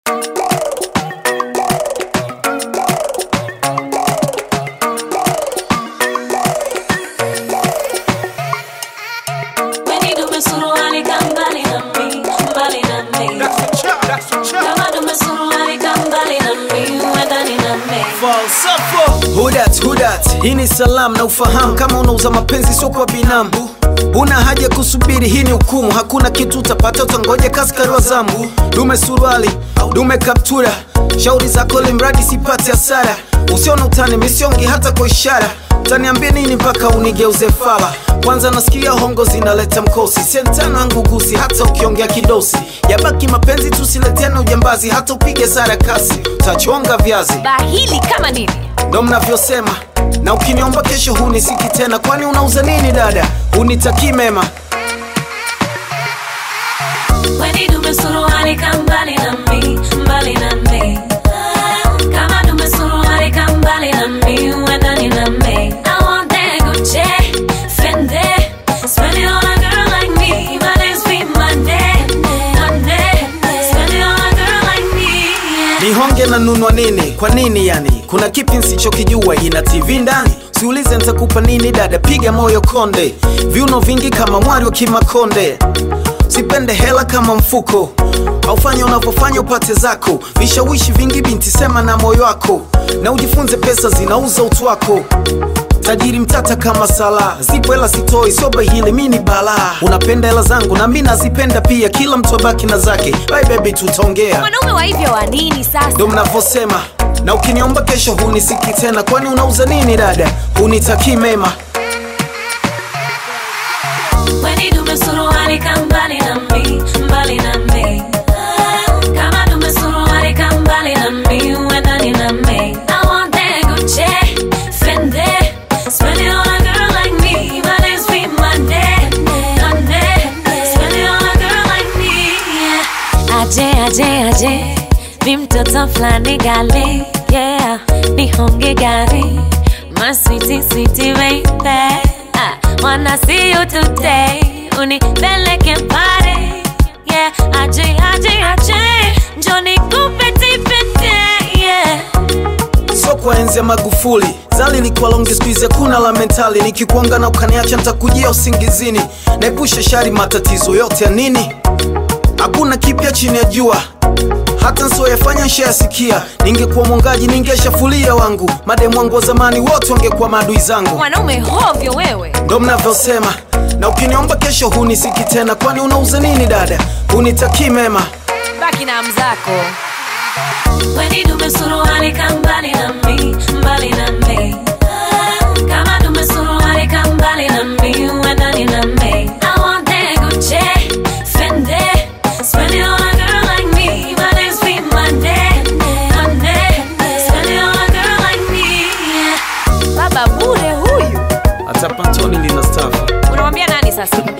Hudat, hudat, hii ni salamu na ufahamu kama unauza mapenzi sio kwa binamu Una haja kusubiri, hii ni hukumu. Hakuna kitu utapata, utangoja kaskari wa zambu. Dume suruali, dume kaptura, shauri zako limradi sipate hasara. Usione utani misiongi hata kwa ishara, utaniambia nini mpaka unigeuze fala? Kwanza nasikia hongo zinaleta mkosi, sentano yangu gusi, hata ukiongea kidosi. Yabaki mapenzi, tusileteane ujambazi, hata upige sara kasi, utachonga viazi. bahili kama nini Ndo mnavyosema na ukiniomba kesho hunisiki tena, kwani unauza nini dada? Unitakii mema Weni dume suruali ka mbali na mi, mbali na mi. Kama dume suruali ka mbali na mi, uendani na mi. I want that Gucci, Fendi, spend it on a girl like me. My name's be Monday, Monday. Spend it on a girl like me. yeah. nihonge na nunwa nini? Kwa nini yani? Kuna kipi nsichokijua? Ina TV ndani? Siulize nitakupa nini dada, piga moyo konde, viuno vingi kama mwari wa Kimakonde. Sipende hela kama mfuko, aufanye unavyofanya upate zako. Vishawishi vingi binti, sema na moyo wako, na ujifunze pesa zinauza utu wako. Tajiri mtata kama sala, zipo hela sitoi, soba hili mi ni balaa. Unapenda hela zangu na mi nazipenda pia, kila mtu abaki na zake. Bye baby, tutaongea Wanaume wa hivyo wa nini sasa? ndo mnavyosema na ukiniomba kesho hunisiki tena kwani unauza nini dada hunitakii mema Weni dume suruali ka mbali na mi, mbali na mi. Kama dume suruali ka mbali na mi, uendani na mi. I want that Gucci, Fendi, spend it on a girl like me. My name's be Monday, Monday. Spend it on a girl like me, yeah. Aje, aje, aje, mi mtoto flani gali, yeah. Nihonge gari, my sweetie, sweetie baby. I wanna see you today. Unipeleke pale, yeah. Aje, aje, aje, njoo nikupe tipete, yeah. so kwa enzi ya magufuli zali likuwa longi skuizi hakuna la mentali nikikuanga na ukaniacha ntakujia usingizini naepusha shari matatizo yote ya nini hakuna kipya chini ya jua hata nsioyafanya nshayasikia ningekuwa mwongaji ningeshafulia wangu mademu wangu wa zamani wote wangekuwa maadui zangu Mwanaume hovyo wewe. ndo mnavyosema na ukiniomba kesho hunisiki tena kwani unauza nini dada hunitakii mema baki na mzako weni dume suruali ka mbali na mi mbali na mi kama dume suruali ka mbali na mi uendani na mi I want that Gucci, Fendi, spend it on a girl like me. My name's be Monday, Monday. Spend it on a girl like me, yeah. Baba bure huyu, hata pantoni lina stafu unamwambia nani sasa?